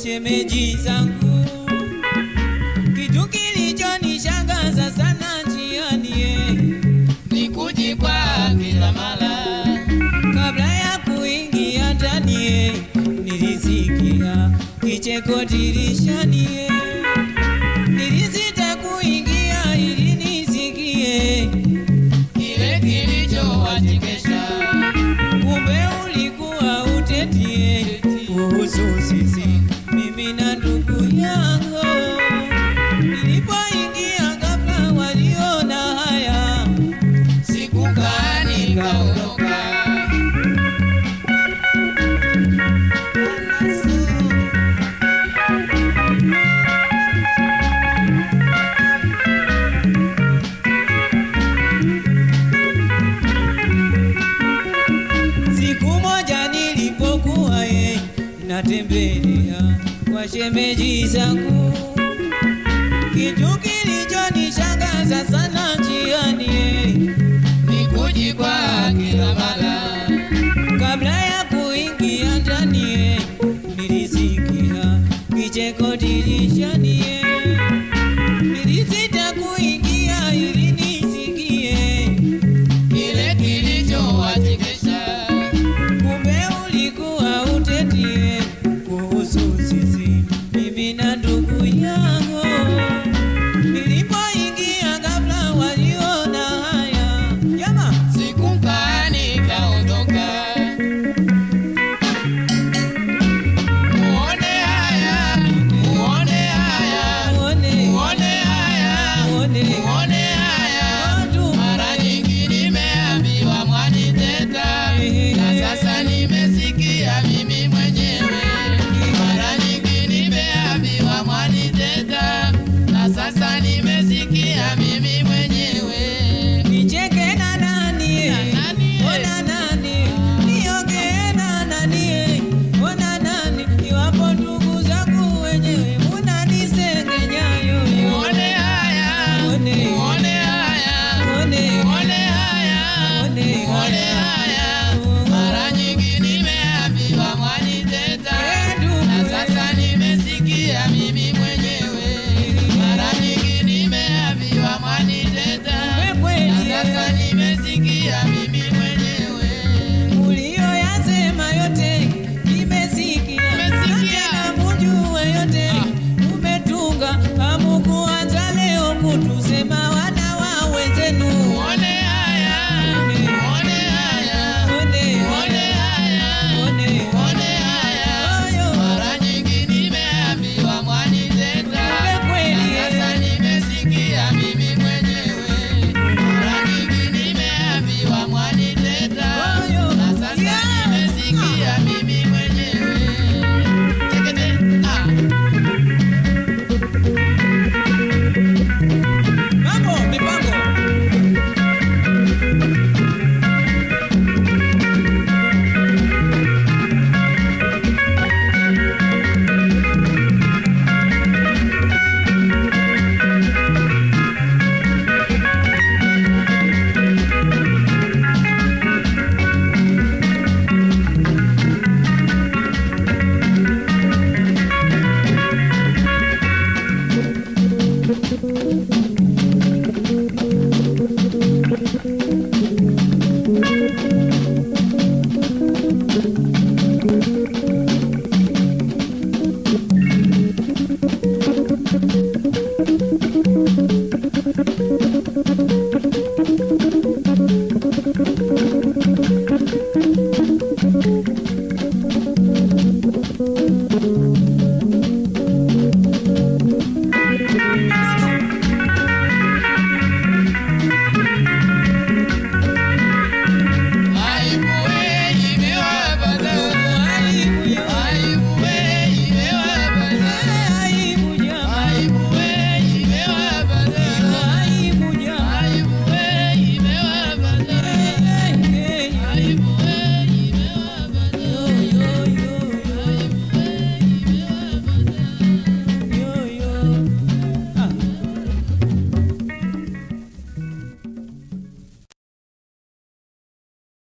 shemeji zangu. Kitu kilichonishangaza sana njiani eh, ni kujikwa kila mara kabla ya kuingia ndani eh, nilisikia kicheko dirishani eh, nilisita kuingia ili nisikie kile kilichowachekesha kumbe ulikuwa utetie kuhusu sisi mimi na ndugu yangu. Nilipoingia ghafla waliona haya, sikukaa nikaondoka siku moja nilipokuwa ye natembelea kwa shemeji zangu, kitu kilichonishangaza sana njiani ye ni kujikwa kila mara Kabla ya kuingia ndani ye, nilisikia kicheko dirishani ye. Nilisita kuingia ili nisikie, kile kilichowachekesha kumbe ulikuwa utetie kuhusu sisi mimi na ndugu yangu. Nilipoingia ghafla waliona haya, jamaa sikukaa nikaondoka muone haya muone haya muone, muone haya muone, muone haya watu mara nyingi nimeambiwa mwaniteta na sasa nimesikia mimi mwenyewe mara nyingi nimeambiwa mwaniteta na sasa nimesikia mimi mwenyewe Nicheke na nani? Na nani? Ona nani? Niongee na nani? Ona nani? Iwapo ndugu zangu wenyewe munanisengenya yoyo. muone haya Muone. muone haya Muone. muone haya Muone. muone haya mara nyingi nimeambiwa mwaniteta na sasa nimesikia mimi mwenyewe mara nyingi nimeambiwa mwaniteta na sasa nimesikia mimi mwenyewe Uliyoyasema yote nimesikia. Nimesikia. Na tena mujue yote umetunga. Hamukuanza leo kutusema wana wa wenzenu. muone haya muone haya Muone. muone haya Muone. muone haya Oyo. mara nyingi nimeambiwa mwaniteta Kumbe kweli, na sasa eh. nimesikia mimi mwenyewe mara nyingi nimeambiwa mwaniteta Oyo. na sasa Yeah. nimesikia mimi mwenyewe Tekete, ah. Mambo, mipango. Thank